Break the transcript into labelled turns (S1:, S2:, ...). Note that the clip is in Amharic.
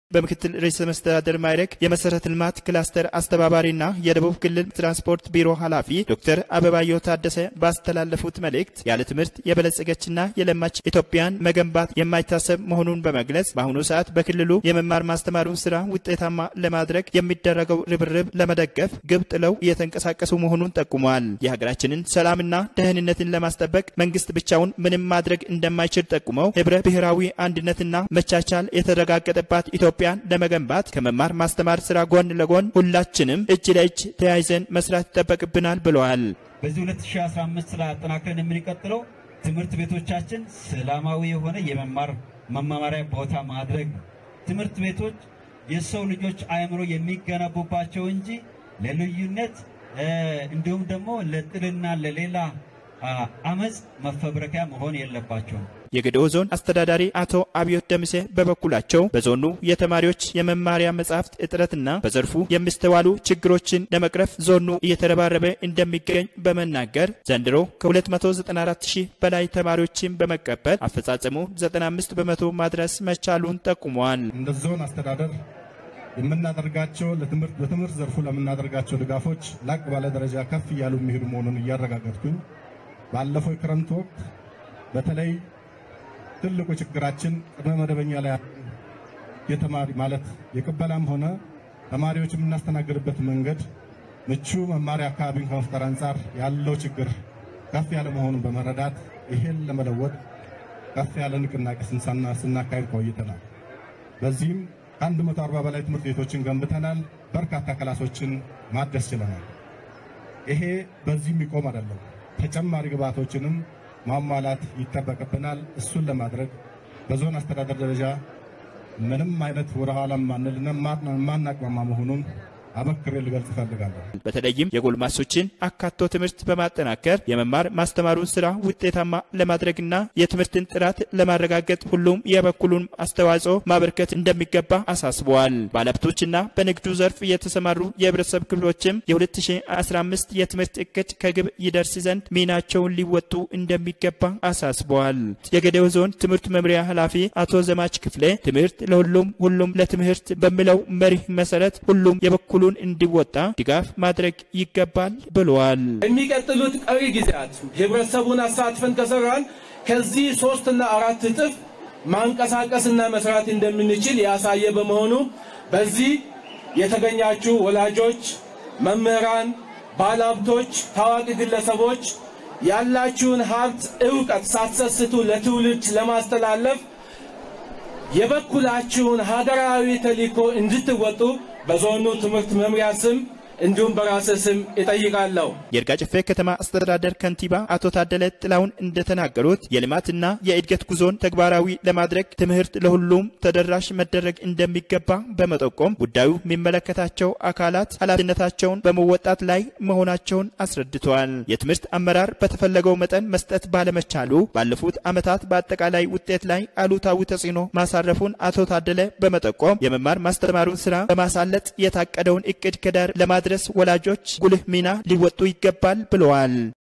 S1: በምክትል ርዕሰ መስተዳደር ማዕረግ የመሰረተ ልማት ክላስተር አስተባባሪና የደቡብ ክልል ትራንስፖርት ቢሮ ኃላፊ ዶክተር አበባዮ ታደሰ ባስተላለፉት መልእክት ያለ ትምህርት የበለጸገችና የለማች ኢትዮጵያን መገንባት የማይታሰብ መሆኑን በመግለጽ በአሁኑ ሰዓት በክልሉ የመማር ማስተማሩን ስራ ውጤታማ ለማድረግ የሚደረገው ርብርብ ለመደገፍ ግብ ጥለው እየተንቀሳቀሱ መሆኑን ጠቁመዋል። የሀገራችንን ሰላምና ደህንነትን ለማስጠበቅ መንግስት ብቻውን ምንም ማድረግ እንደማይችል ጠቁመው ህብረ ብሔራዊ አንድነትና መቻቻል የተረጋገጠባት ኢትዮጵያን ለመገንባት ከመማር ማስተማር ስራ ጎን ለጎን ሁላችንም እጅ ለእጅ ተያይዘን መስራት ይጠበቅብናል ብለዋል።
S2: በዚህ 2015 ላይ አጠናክረን የምንቀጥለው ትምህርት ቤቶቻችን ሰላማዊ የሆነ የመማር መማማሪያ ቦታ ማድረግ ነው። ትምህርት ቤቶች የሰው ልጆች አእምሮ የሚገነቡባቸው እንጂ ለልዩነት እንዲሁም ደግሞ ለጥልና ለሌላ አመፅ መፈብረኪያ መሆን የለባቸውም።
S1: የገዲኦ ዞን አስተዳዳሪ አቶ አብዮት ደምሴ በበኩላቸው በዞኑ የተማሪዎች የመማሪያ መጻሕፍት እጥረትና በዘርፉ የሚስተዋሉ ችግሮችን ለመቅረፍ ዞኑ እየተረባረበ እንደሚገኝ በመናገር ዘንድሮ ከ294 ሺህ በላይ ተማሪዎችን በመቀበል አፈጻጸሙ 95 በመቶ ማድረስ መቻሉን ጠቁመዋል።
S3: እንደ ዞን አስተዳደር የምናደርጋቸው በትምህርት ዘርፉ ለምናደርጋቸው ድጋፎች ላቅ ባለ ደረጃ ከፍ እያሉ የሚሄዱ መሆኑን እያረጋገጥኩኝ ባለፈው የክረምት ወቅት በተለይ ትልቁ ችግራችን ቅድመ መደበኛ ላይ የተማሪ ማለት የቅበላም ሆነ ተማሪዎች የምናስተናግድበት መንገድ ምቹ መማሪያ አካባቢን ከመፍጠር አንጻር ያለው ችግር ከፍ ያለ መሆኑን በመረዳት ይሄን ለመለወጥ ከፍ ያለ ንቅናቄ ስናካሄድ ቆይተናል። በዚህም ከ140 በላይ ትምህርት ቤቶችን ገንብተናል። በርካታ ክላሶችን ማደስ ችለናል። ይሄ በዚህ የሚቆም አይደለም። ተጨማሪ ግብዓቶችንም ማሟላት ይጠበቅብናል። እሱን ለማድረግ በዞን አስተዳደር ደረጃ ምንም አይነት ወደ ኋላ ማንልና ማናቅማማ መሆኑን አበክሬ ልገልጽ እፈልጋለሁ።
S1: በተለይም የጎልማሶችን አካቶ ትምህርት በማጠናከር የመማር ማስተማሩን ስራ ውጤታማ ለማድረግና የትምህርትን ጥራት ለማረጋገጥ ሁሉም የበኩሉን አስተዋጽኦ ማበርከት እንደሚገባ አሳስበዋል። ባለሀብቶችና በንግዱ ዘርፍ የተሰማሩ የህብረተሰብ ክፍሎችም የ2015 የትምህርት እቅድ ከግብ ይደርስ ዘንድ ሚናቸውን ሊወጡ እንደሚገባ አሳስበዋል። የገዴኦ ዞን ትምህርት መምሪያ ኃላፊ አቶ ዘማች ክፍሌ ትምህርት ለሁሉም ሁሉም ለትምህርት በሚለው መሪህ መሰረት ሁሉም የበኩ በኩሉን እንዲወጣ ድጋፍ ማድረግ ይገባል ብለዋል።
S4: የሚቀጥሉት ቀሪ ጊዜያት ህብረተሰቡን አሳትፈን ከሰራን ከዚህ ሶስትና አራት እጥፍ ማንቀሳቀስና መስራት እንደምንችል ያሳየ በመሆኑ በዚህ የተገኛችሁ ወላጆች፣ መምህራን፣ ባለሀብቶች፣ ታዋቂ ግለሰቦች ያላችሁን ሀብት እውቀት ሳትሰስቱ ለትውልድ ለማስተላለፍ የበኩላችሁን ሀገራዊ ተልዕኮ እንድትወጡ በዞኑ ትምህርት መምሪያ ስም እንዲሁም በራስ ስም እጠይቃለሁ።
S1: የይርጋ ጨፌ ከተማ አስተዳደር ከንቲባ አቶ ታደለ ጥላውን እንደተናገሩት የልማትና የእድገት ጉዞን ተግባራዊ ለማድረግ ትምህርት ለሁሉም ተደራሽ መደረግ እንደሚገባ በመጠቆም ጉዳዩ የሚመለከታቸው አካላት ኃላፊነታቸውን በመወጣት ላይ መሆናቸውን አስረድተዋል። የትምህርት አመራር በተፈለገው መጠን መስጠት ባለመቻሉ ባለፉት ዓመታት በአጠቃላይ ውጤት ላይ አሉታዊ ተጽዕኖ ማሳረፉን አቶ ታደለ በመጠቆም የመማር ማስተማሩን ስራ በማሳለጥ የታቀደውን እቅድ ከዳር ለማድረስ ወላጆች ጉልህ ሚና ሊወጡ ይገባል ብለዋል።